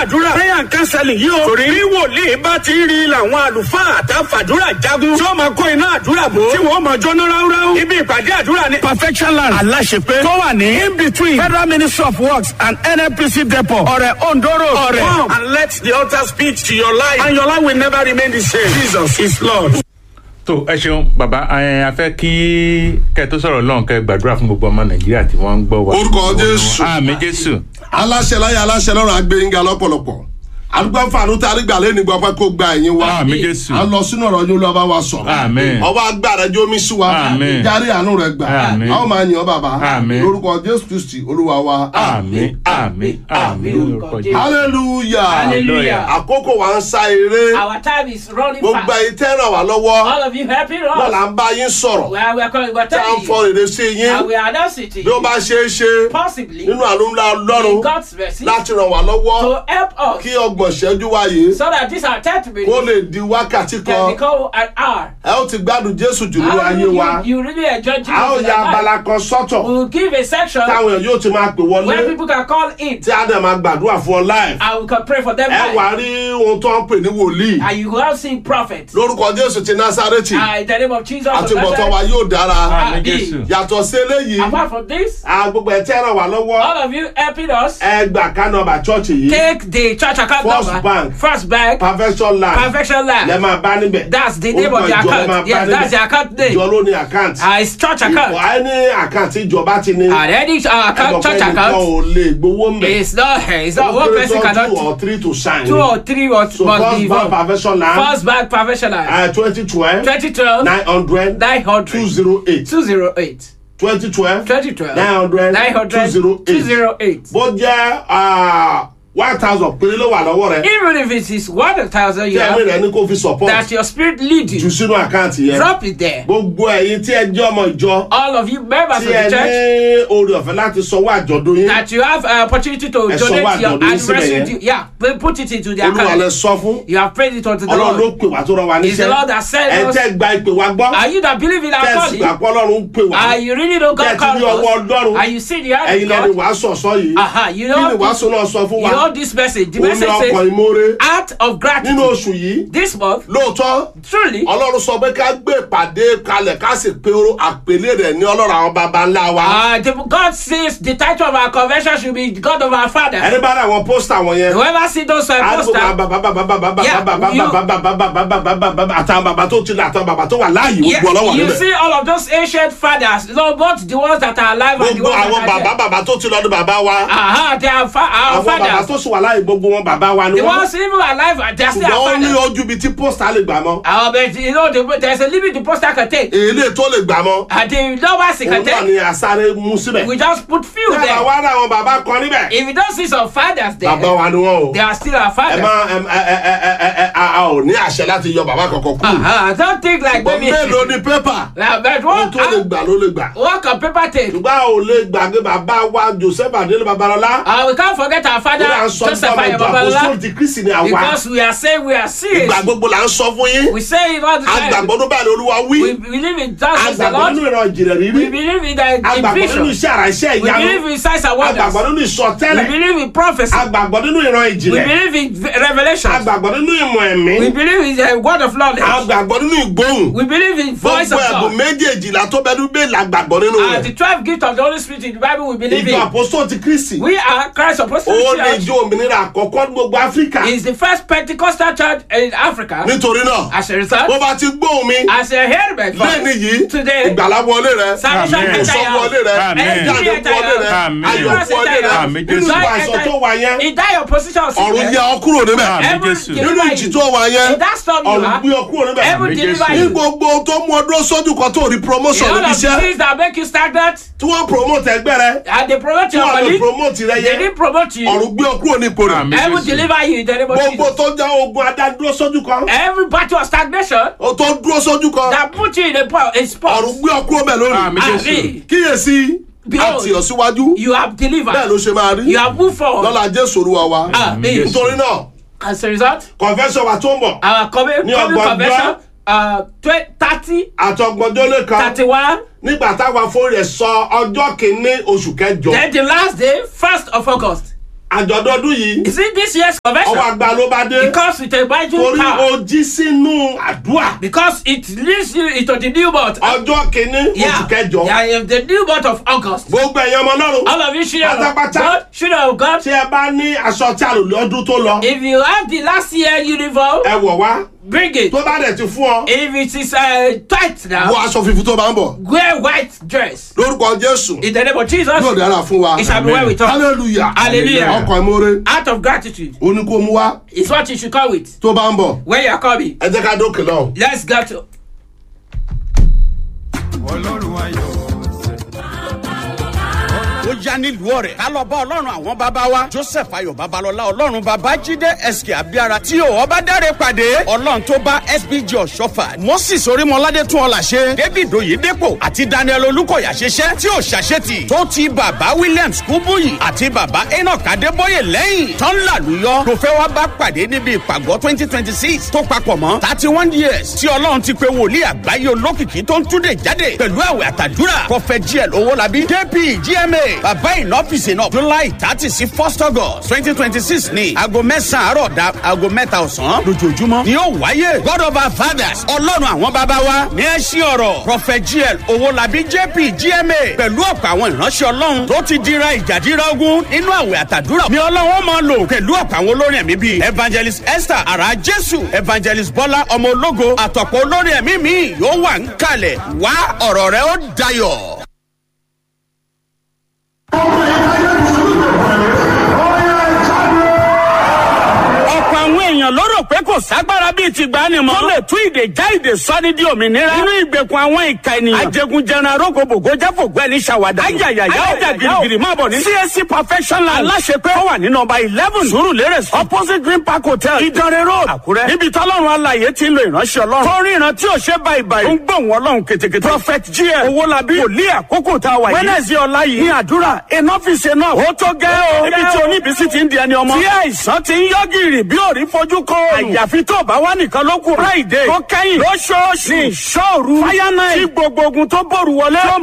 àdúrà prayer and counseling yìí o torí bí wòlíì bá ti rí làwọn àlùfáà àtàfàdúrà jagun tí ó máa kó iná àdúrà bò tí wọ́n máa jóná ráúráú ibi ìpàdé àdúrà ní perfection land aláṣepé tó wà ní in between federal ministry of works and nnpc depot ọ̀rẹ̀ ondoro ọ̀rẹ̀ come and let the altar speak to your life and your life will never remain the same jesus is lord. tó ẹ ṣeun bàbá ẹ a fẹ́ kí kẹ́ tó sọ̀rọ̀ lọ́hùn kẹ́ gbàdúrà fún gbogbo ọmọ nàìjíríà tí wọ́n ń gbọ́ wa. Orúkọ Jésù. àmì jésù. aláṣẹ láyé aláṣẹ lọ́rùn agbẹ́yìnga lọ́pọ̀lọpọ̀ àdúgbò fàánù tí arígbà lẹ́nu gbọ́ pé kó gba ẹ̀yìn wa àmì jésù. a lọ sínú ọ̀rọ̀ yín olúwa bá wa sọ̀rọ̀ Àmín. ọba agbára jẹ́ omi sí wa Àmín. járí àánú rẹ̀ gbà Àmín. a ó máa yìn ọ́ bàbá Àmín. lórúkọ jésù kristi olúwa wa àmì àmì àmì lórúkọ jésù. hallelujah Hallelujah. àkókò wa ń sá eré Our time is running gbogbo fast. ẹ̀yin tẹ́ ràn wá lọ́wọ́ All of you helping wọn là us. ń bá yín sọ̀rọ̀ We are, we are, calling, we are tá à ń telling fọ you. rere sí yín And we are announcing to bí ó you. bá ṣe é ṣe Possibly. nínú àlùmọ́ In ọlọ́run God's mercy. láti ràn wá lọ́wọ́ To help us. kí ọgbọ̀n ṣẹ́jú wáyé So that this our 10th minute kó lè di wákàtí can kan become an hour. ẹ ó ti gbádùn jésù jù nínú How ayé you, wa you really enjoy Jesus a ó in ya your life. abala kan sọ́tọ̀ We'll give a section táwọn èèyàn yóò ti máa pè where wọlé people can call in tí a dẹ̀ máa gbàdúrà fún ọ láì and we can pray for them ẹ live. wà rí ohun tó ń pè ní wòlíì And you will see prophets. lórúkọ jésù ti násárẹ́tì Uh, in the name of Jesus. of àti bọ̀tọ̀ wa Nazareth. yóò dára àmì jésù. yàtọ̀ sí eléyìí Apart from this, a gbogbo ẹ̀ tẹ́ ràn wá lọ́wọ́ all of you helping us. ẹ gbà ká nọmba chọ́ọ̀chì yìí Take the church account First number. Bank. First bank. perfection land Perfection lẹ land. máa bá níbẹ̀ That's the name of the Orúkọ ìjọ lẹ máa account. bá Yes, that's the níbẹ̀. account name. ìjọ ló ní àkáǹtì Uh, it's church account. ẹni àkáǹtì ìjọba ti ní And any uh, account, church ẹgbọ̀n account, ò lè gbowó mbẹ̀ it's not, it's not Ó one kéré person tán two cannot. or three to sign Two or three or so must first be bank involved. perfection land First bank professional. twenty twelve 2012 nine hundred 900 two zero eight 208. twenty twelve 2012 nine hundred 900 two zero eight 208. bó jẹ́ one thousand péré ló wà lọ́wọ́ rẹ̀ Even if it is 1,000 tí you ẹ̀mí have, rẹ̀ ní kó fi support that your spirit lead jù you, sínú àkáǹtì yẹn drop it there. gbogbo ẹ̀yin tí ẹ jẹ́ ọmọ ìjọ All of you members tí of ẹ the church, ní oore ọ̀fẹ́ láti sanwó àjọ̀dún yín that you have uh, opportunity to Ẹ sọ wá donate your àjọ̀dún yín síbẹ̀ anniversary. yẹn. due- Yeah, put put it into the olúwa lẹ account. sọ fún You have prayed it unto the ọlọ́run ló Lord. pè wá tó rán wa It's the níṣẹ́ Lord that sent ẹ us. tẹ́ gba ìpè wa gbọ́ Are you that believe in our tẹ́sí gbà calling? pé ọlọ́run ń pè wá Are you really know tẹ́ God ti ní ọwọ́ called us? ọlọ́run Are you see the hand ẹ̀yin of lẹ́ni God? wàásù ọ̀sán yìí Aha, you kí ni know, wàásù náà sọ fún you wa know this message. The ó ní message ọkọ̀ says, ìmoore act of nínú gratitude. oṣù yìí This month, lóòótọ́ truly, ọlọ́run sọ pé ká gbé ìpàdé kalẹ̀ ká sì pe oró- àpèlé rẹ̀ ní ọlọ́run àwọn baba ńlá wa uh, the, God says the title of our convention should be God of our Father. ẹni bá rà àwọn pósítà wọn yẹn Whoever see those uh, àdúgbò posters, bàbá bàbá bàbá bàbá Yeah, bàbá you- bàbá bàbá bàbá bàbá bàbá àtàwọn bàbá tó ti lọ àtàwọn bàbá tó wà láàyè yeah, gbogbo ọlọ́wọ́ you níbẹ̀ see all of those ancient fathers, no, both the ones that are alive and the gbogbo ones àwọn that are bàbá dead. bàbá tó ti lọ ní bàbá wa Aha, they are fa- our àwọn bàbá fathers. tó sì wà láàyè gbogbo wọn bàbá wa ni The wọn ones even alive, uh, they are still ṣùgbọ́n ó our ní fathers. ojú ibi tí pósítà lè gbà mọ́ Uh, but you know, the, there's a limit the poster can take. èlé tó lè gbà mọ́ And the lowest it òun can náà take, ni àsáré mú síbẹ̀ we just put few tí a bá there. wá rà àwọn bàbá kan níbẹ̀ If you don't see some fathers there, bàbá wa ni wọn o they are still our ẹ fathers. má ẹ ẹ ẹ ẹ ẹ ẹ a a ò ní àṣẹ láti yọ bàbá kankan kú Uh-huh. Don't think like ṣùgbọ́n maybe. mélòó ni pépà Now, but ohun what, tó lè gbà ló lè gbà what can paper take? ṣùgbọ́n a ò lè gbàgbé bàbá wa joseph adélé babalọlá Uh, we can't forget our father, ó là ń sọ Joseph nípa ọmọ ìjọ Ayababala, apostolic ti kristi ni àwa because we are saying we are serious. ìgbà gbogbo là ń sọ fún yín We say it all the time. agbàgbọ́ ló bá ní olúwa We wí believe in justice the agbàgbọ́ nínú Lord. ìran ìjìnlẹ̀ We rírí believe in the in agbàgbọ́ nínú vision. iṣẹ́ àrà iṣẹ́ We ìyanu believe in signs and agbàgbọ́ wonders. nínú We ìsọtẹ́lẹ̀ believe in prophecy. agbàgbọ́ nínú ìran We ìjìnlẹ̀ believe in revelation. agbàgbọ́ nínú ìmọ̀ ẹ̀mí We believe in the word of knowledge. agbàgbọ́ nínú ìgbóhùn We believe in voice gbogbo of ẹ̀bùn God. méjèèjìlá tó bẹ́ẹ̀ dúpẹ́ làgbàgbọ́ nínú Uh, rẹ̀ the twelve gift of the Holy Spirit in the Bible we believe ìjọ in. apostolic ti kristi We are Christ ó Apostolic lè Church. jó òmìnira àkọ́kọ́ ní gbogbo áfíríkà Is the first Pentecostal church in Africa. nítorí náà As a bó result, bá ti gbóhùn mi as a hear my lẹ́ni voice yìí today, ìgbàlá wọlé rẹ salvation Amen. enter ìsọ wọlé your rẹ Amen. ìjáde wọlé rẹ Amen. ayọ̀ wọlé rẹ Amen. nínú Jésù. ìwà àìsàn tó wà yẹn In that your position of ọ̀run sickness, yẹ ọ kúrò níbẹ̀ Amen. heaven Jésù. nínú deliver ìjì you. tó wà yẹn In that storm you ọ̀run are, gbé ọ kúrò níbẹ̀ heaven Amen. deliver Jésù. ní you. gbogbo tó mú ọdún sójú kan tó rí In promotion all níbi of the iṣẹ́ things that make you stagnant, tí wọ́n promote ẹgbẹ́ rẹ and they promote tí your wọ́n lè colleague, promote rẹ they yẹn didn't promote you. ọ̀run gbé ọ kúrò ní ipò rẹ Amen. Heaven Jésù. deliver you in the name of gbogbo Jesus. tó jẹ́ ogun adádúró sójú kan Every battle of stagnation ó tó dúró sójú kan that put you in a, po- a spot, ọ̀run gbé ọ kúrò bẹ́ẹ̀ lónìí Amen. Jésù. Amen. kíyèsí Behold, àti ọ̀síwájú you have bẹ́ẹ̀ delivered. ló ṣe máa rí You have moved forward. lọ́la jésù olúwa wa Amen. Jésù. nítorí náà As a result, confession wa tó ń bọ̀ our coming, Ní coming ọgbọ̀njọ́. convention, uh, twe- 30, àtọgbọ̀njọ́ lè kan 31, nígbà táwa fún rẹ̀ sọ ọjọ́ kìíní oṣù kẹjọ then the last day, 1st of August. àjọ̀dún ọdún yìí You see, this year's convention, ọwọ́ àgbà ló bá dé it comes with a vital torí power. o jí sínú àdúrà Because it leads you into the new month. ọjọ́ kìíní oṣù kẹjọ yeah, the new month of August. gbogbo ẹ̀yàn ọmọ ọlọ́run All of you children of Pátápátá. God, children of God, tí ẹ bá ní aṣọ tí a lò lọ́dún tó lọ if you have the last year uniform, ẹ wọ̀ wá bring it. tó bá dẹ̀ ti fún ọ If it is uh, tight wọ now, aṣọ funfun tó bá ń bọ̀ wear white dress. lórúkọ jésù In the name of Jesus, yóò dára fún wa it shall be well with us. hallelujah Hallelujah. ọkọ̀ ìmoore Out of gratitude ó ní kó mú wá is what you should come with tó bá ń bọ̀ when you are coming. ẹ jẹ́ ká dókè lọ́hùn. Let's go to. ọlọ́run ayọ̀ ó yá nílùú ọ̀rẹ́ ká lọ bá ọlọ́run àwọn bàbá wa joseph ayọ̀ babalọ́lá ọlọ́run bàbá jíde sk abiara tí ò ọba dáre pàdé ọlọ́run tó bá sbg ọ̀ṣọ́fà moses orímọládé tún ọ̀là ṣe david oyedepo àti daniel olùkọ̀yà ṣiṣẹ́ tí ò ṣàṣetì tó ti bàbá williams kúbúyì àti bàbá enoch adébóyè lẹ́yìn tán làlùyọ tó fẹ́ wá bá pàdé níbi ìpàgọ́ twenty twenty six tó papọ̀ mọ́ thirty one years tí ọlọ́run ti pe wòlíì àgbáyé olókìkí tó ń túnde jáde pẹ̀lú àwẹ̀ àtàdúrà prophet gl owólabí kp gma bàbá ìnọ́fíìsì náà july thirty sí first august twenty twenty six ní aago mẹ́sàn-án àárọ̀ da aago mẹ́ta ọ̀sán lójoojúmọ́ ni yóò wáyé god of our fathers ọlọ́run àwọn bàbá wa ní ẹ ṣí ọ̀rọ̀ prophet gl owólabí jp gma pẹ̀lú ọ̀pọ̀ àwọn ìránṣẹ́ ọlọ́run tó ti dira ìjàdíra ogun nínú àwẹ̀ àtàdúrà ni ọlọ́run máa lò pẹ̀lú ọ̀pọ̀ àwọn olórin ẹ̀mí bíi evangelist esther ara jésù evangelist bọ́lá ọmọ ológo àtọ̀pọ̀ olórin ẹ̀mí mi yóò wà ń kalẹ̀ wá ọ̀rọ̀ rẹ ó dayọ̀. ọ̀pọ̀ àwọn èèyàn ló rò pé kò ságbára bíi ti gbani mọ́. tó lè tú ìdè já ìdè sọ́ni di òmìnira. nínú ìgbèkùn àwọn ìka ènìyàn. ajẹgunjẹran arógbogbò jáfògbẹ́ ní sàwádà. ayayaya ó jà girigiri máa bọ̀ ní. csc perfectional aláṣepé ó wà ní nọmba eleven surulere street opposite green park hotel ìdánrẹ́ road àkúrẹ́. níbi tọ́lọ́run alaye ti ń lo ìránṣẹ́ ọlọ́run. tó rí ìran tí ò ṣe báyìí báyìí. ó ń gbóhùn ọlọ́run ketekete. prophet gm owolabi wòlíì àkókò tá a wà yìí. wednesday ọ̀la yìí ní àdúrà enough is enough. ó tó gẹ́ o. níbi tí oníbísí ti ń di ẹni ọmọ. tí àìsàn ti ń yọ gìrì bí òrí fojú kọ. àyàfi tó bá wà nìkan ló kù. friday tó kẹ́yìn lóṣooṣù ní ìṣòru. fire night tí gbogbo ogun tó bòrù wọlé.